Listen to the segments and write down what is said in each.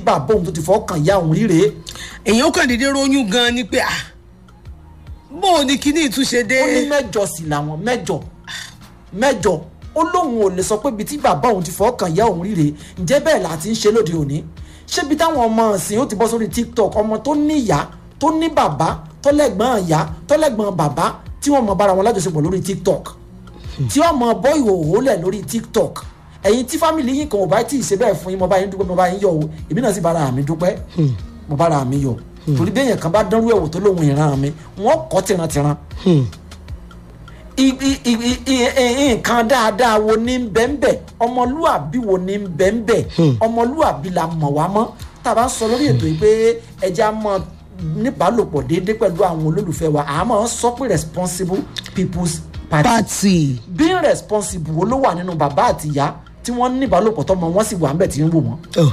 bàbá òun tó ti fọ́ kàn ya òun ríre èèyàn kàn déédéé ronyún gan ni pé ah bó o ní kíní ìtúnṣe dé ó ní mẹ́jọ sì làwọn mẹ́jọ mẹ́jọ ó lóun ò lè sọ pé ibi tí bàbá òun ti fọ́ kàn ya òun ríre ǹjẹ́ bẹ́ẹ̀ là ti ń ṣe lóde òní ṣébi táwọn ọmọ ọ̀sìn ó ti bọ́ sórí tiktok ọmọ tó ní ìyá tó ní bàbá tó lẹ́gbọ̀n ìyá tó lẹ́gbọ̀n bàbá tí wọ́n mọ bára wọn lájọṣepọ̀ lórí tiktok tí wọ́n mọ bọ́ ìhòòhò lẹ̀ lórí tiktok ẹ̀yin tí fámìlì yín kan ò bá tí ì ṣe bẹ́ẹ̀ fún yín mo bá yín dúpẹ́ mo bá yín yọ̀ o èmi náà sì bára mi dúpẹ́ mo bára mi yọ̀ torí bí èèyàn kan bá dánrú ẹ̀wò tó lóhun ìran mi wọ́n kọ́ tìrantìran i- i- i- i- i- nǹkan dáadáa wo ní bẹ́ẹ̀nbẹ́ ọmọlúàbí wo ní bẹ́ẹ̀nbẹ́ ọmọlúàbí la mọ̀ wá mọ́ tá a bá ń sọ lórí ètò yìí pé ẹja mọ níbàálòpọ̀ déédéé pẹ̀lú àwọn olólùfẹ́ wa àmọ́ ń sọ pé responsible people's party pati being responsible wo ló wà nínú bàbá àti ìyá tí wọ́n ní ìbálòpọ̀ tọmọ wọn sì wà ń bẹ̀ tí ń wò wọ́n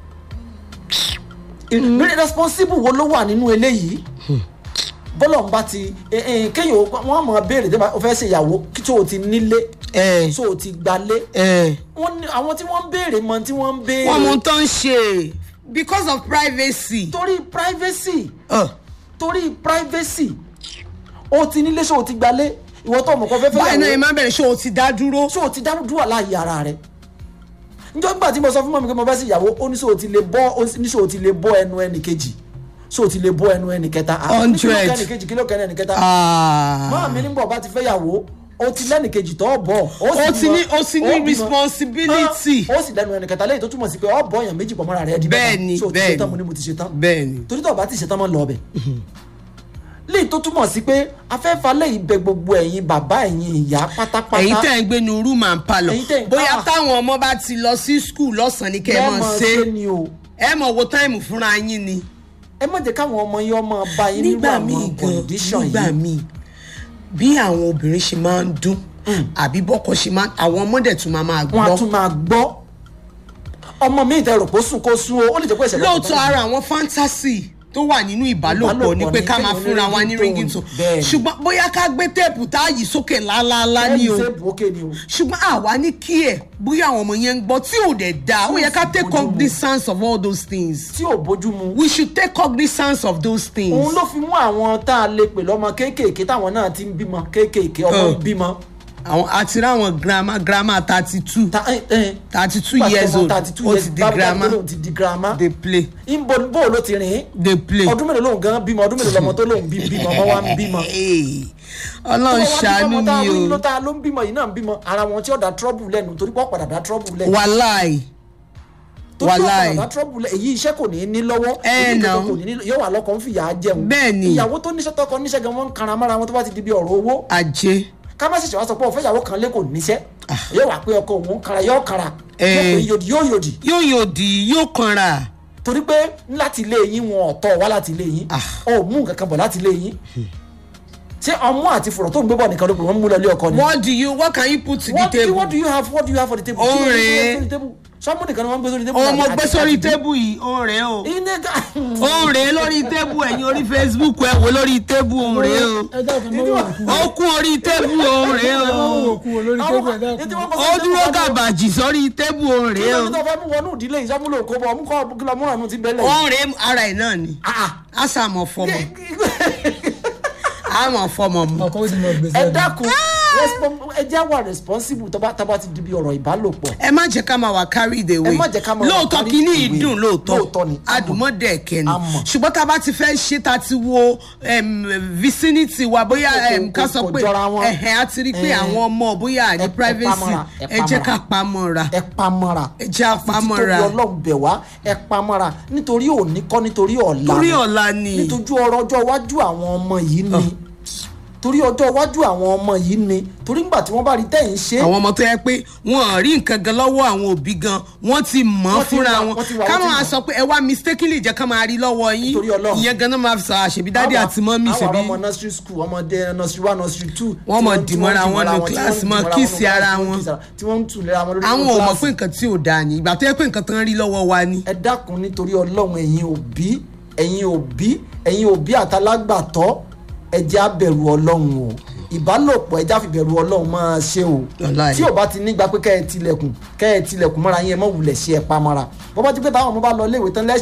being responsible wo ló wà nínú eléyìí bọ́lọ̀ ń bá ti eh, eh, kéèyàn ó- wọ́n mọ̀ béèrè tí wọ́n fẹ́ ṣe ìyàwó kí tó o ti nílé ẹ tó o ti gbalé ẹ wọ́n ní àwọn tí wọ́n ń béèrè mọ tí wọ́n ń béèrè wọn mú tán ṣe because of privacy. torí privacy Uh. torí privacy o ti nílé ṣé o ti gbalé ìwọ tó mọ̀ kọ́ fẹ́ fẹ́ báyìí náà ẹ yàwó máa bẹ̀rẹ̀ ṣé o ti dá dúró. ṣé o ti dá dúrà láàyè ara rẹ njọ́ nígbà tí mo sọ fún mọ́mi pé mo fẹ́ sí ìyàwó ó ní ṣé o ti lè bọ́ ó ní ṣé o ti lè bọ́ ẹnu ẹnì kejì ṣé o ti lè bọ́ ẹnu ẹnì kẹta Ah, ní kí ló Hundred. kẹ́ ẹnì kejì kí ló kẹ́ ẹnì kẹta Ah. máa mi nígbà ọba ti fẹ́ yàwó o ti lẹ́nì kejì tó bọ̀ O ti ní- o ti ní responsibility. ó sì lẹ́nu ẹnì kẹta lẹ́yìn tó túmọ̀ sí pé ọ bọ̀ èèyàn méjì pọ̀ mọ́ra rẹ̀ di mẹ́ta Bẹ́ẹ̀ni, so o ti bẹ́ẹ̀ni. ṣe tán mo ní mo ti ṣe tán bẹ́ẹ̀ni. torí tó o bá ti ṣe tán mọ́ lọ ọbẹ̀ léyìí tó túmọ̀ sí pé afẹ́fà lẹ́yìn bẹ gbogbo ẹ̀yin bàbá ẹ̀yin ìyá pátápátá ẹ̀yin tẹ̀ ń gbé ní room and parlour Ẹ̀yin tẹ̀ ń- bóyá ah. táwọn ọmọ bá ti lọ sí school lọ́sàn-án ni kẹ́ ẹ mọ̀ lẹ́mọ̀ ṣe ni o ẹ mọ̀ wo táìmù fúnra yín ni. ẹ má jẹ́ káwọn ọmọ yín ọmọ bá yín nínú nígbà míì àwọn gan condition nígbà yìí míì bí àwọn obìnrin ṣe máa ń dún àbí bọ́kọ ṣe máa àwọn ọmọdé tún máa máa wọn á gbọ́. tún máa gbọ́ ọmọ mi ìtẹ̀ rò pé ó sùn kó sún o ó lè jẹ́ pé ìṣẹ̀lẹ̀ lóòótọ́ ara àwọn fantasy tó wà nínú ìbálòpọ̀ Ìbálòpọ̀ ni pé ni ká kéèyàn máa ní fúnra wa ní ringtone. ringtone Bẹ́ẹ̀ni. ṣùgbọ́n bóyá ká gbé téèpù tá a yìí sókè lálálá ni o ṣe bòókè ni o ṣùgbọ́n àwa ní kí ẹ̀ bóyá àwọn ọmọ yẹn ń gbọ́ tí ò dẹ̀ da ó yẹ ká take bójú mu. cognizance of all those things tí ò bójú mu we should take cognizance of those things. òun ló fi mú àwọn tá a lè pè lọ́mọ kéékèèké táwọn náà ti ń bímọ kéékèèké ọmọ ń Oh. bímọ àwọn àti ráwọn grandma grandma thirty two Ta- eh, eh. thirty two Nígbà tí years ọmọ old 32 ó years ti di báwo grandma ló ti di grandma dey play ìbò bó ló ti rìn dey play. ọdún mélòó lòun gan bímọ ọdún mélòó lọmọ tó lòun bí bímọ ọmọ wa ń bímọ. Hey, ọlọ́run ṣàánú tá a mi wí ló o tá a ló ń bímọ yìí náà ń bímọ ara wọn tí ó da trouble lẹ́nu torí pọ́ padà da trouble lẹ́nu wàláì torí pọ́ wàláì. padà da trouble lẹ́nu èyí iṣẹ́ kò ní í ní lọ́wọ́ Eh, èyí no. kankan kò ní í ní yóò wà lọ́kàn ń fìyà jẹun Bẹ́ẹ̀ni. ìyàwó tó níṣẹ́ tọkọ níṣẹ́ gan wọ́n ń kanra mára wọn tó bá ti di bí ọ̀rọ̀ owó ajé ká má ṣẹ̀ṣẹ̀ wá sọ pé ọ̀fẹ́ ìyàwó kan lé kò níṣẹ́ yóò wà pé ọkọ òun ń kanra yóò kanra Eh. yóò pé yòdì yóò yòdì yóò yòdì yóò kanra torí pé láti ilé yín wọn ọ̀tọ̀ wá láti ilé yín Ah. ọ̀ mú nǹkan kan bọ̀ láti ilé yín ṣé ọmú àti fùrọ̀ tó ń gbé bọ̀ nìkan ló pè wọ́n mú lọ ilé ọkọ ni. what do you what can you put to the what do, you- table. what do you have what do you have for the table. Ó Kí ló ń rèé. gbé sórí table? sọ́mú nìkan ni wọ́n ń gbé sórí table. ọmọ àti- gbé àti- sórí àti- tébù yìí ó rèé o Iné ká. ó rèé lórí tébù ẹ̀yin orí facebook ẹ wò lórí tébù ó rèé o ẹ dákun mọ́ wò kú ó kún orí tébù ó rèé o mọ́ wò kú olórí Àwọn- tébù ẹ ètí dákun. wọ́n kọ́ ó sórí dúró table kan. gàbàjì sórí tébù ó kí rèé ló o ní tó fẹ́ mú wọnú ìdílé ìsọmúlò kó bọ̀ ọmú kọ́ kí lọ múra nù ti bẹ́lẹ̀. ó rèé ara ẹ̀ náà ni a sàmọ̀ fọmọ a mọ̀ fọmọ mu ọkọ ó ti mọ gbèsè ẹ ẹni. dákun respon- ẹ jẹ́ wà responsible tó bá tó bá ti di bí ọ̀rọ̀ ìbálòpọ̀. ẹ má jẹ́ ká máa wà carry the way Ẹ má jẹ́ ká máa wà lóòótọ́ carry kínní the way. ìdùn lóòótọ́ Lóòótọ́ ni, a mọ̀. àdùmọ̀dẹ̀ kẹ́ni A mọ̀. ṣùgbọ́n tá a bá ti fẹ́ ṣe tá a ti wo em, vicinity wa bóyá Kò- em, ká kò- sọ kò pé jọra wọn. ẹ̀hẹ̀ á ti rí pé Eh. àwọn ọmọ bóyá ní Ẹ- ẹ privacy pamọ́ra, ẹ ẹ jẹ́ pamọ́ra. ká pamọ́ra ẹ pamọ́ra. ẹ jẹ́ àpamọ́ra títóbi ọlọ́run bẹ̀ wá ẹ pamọ́ra nítorí òní kọ́ nítorí ọ̀la torí ni. ọ̀la ni nítorí ọrọ̀ ọjọ́ iwájú àwọn ọmọ yìí ni torí ọjọ́ iwájú àwọn ọmọ yìí ni torí nígbà tí wọ́n bá rí tẹ̀yìn ṣe àwọn ọmọ tó yẹ pé wọn ò rí nǹkan gan lọ́wọ́ àwọn òbí gan wọ́n ti mọ̀ ọ́ Wọ́n ti fúnra wà- wọn wọ́n ti wà- káwọn wọ́n ti á mọ̀. sọ pé ẹ wá mistakenly jẹ́ ká máa rí lọ́wọ́ yín Nítorí Ọlọ́run. ìyẹn gan náà máa fi sọ àṣebí dáàdì àti mọ́mí àwọn ṣebí ọmọ nursery school ọmọdé nursery one nursery two Wọ́n mọ̀ tí tí dìmọ́ra tí wọn nù tí class, wọ́n mọ́ dìmọ́ra kiss wọn nù ara class, wọn. kiss ara- tí wọ́n ń tún lera wọn lórí àwọn nínú ò mọ̀ class. pé nǹkan tí ò dáa ni ìgbà tó yẹ pé nǹkan tán rí lọ́wọ́ wa ni. ẹ dákun nítorí ọlọ́run ẹ̀yin òbí ẹ̀yin òbí ẹ̀yin òbí àtàlágbàtọ́ ẹ jẹ́ á bẹ̀rù ọlọ́run o ìbálòpọ̀ ẹ já fi bẹ̀rù ọlọ́run máa ṣe o Wàláhì. tí ò bá ti nígbà pé kẹ́ ẹ tilẹ̀kùn kẹ́ ẹ tilẹ̀kùn mọ́ra yín ẹ mọ́ wulẹ̀ ṣe ẹ pamọ́ra bọ́ bá ti pé táwọn ọmọ bá lọ iléèwé tán lẹ́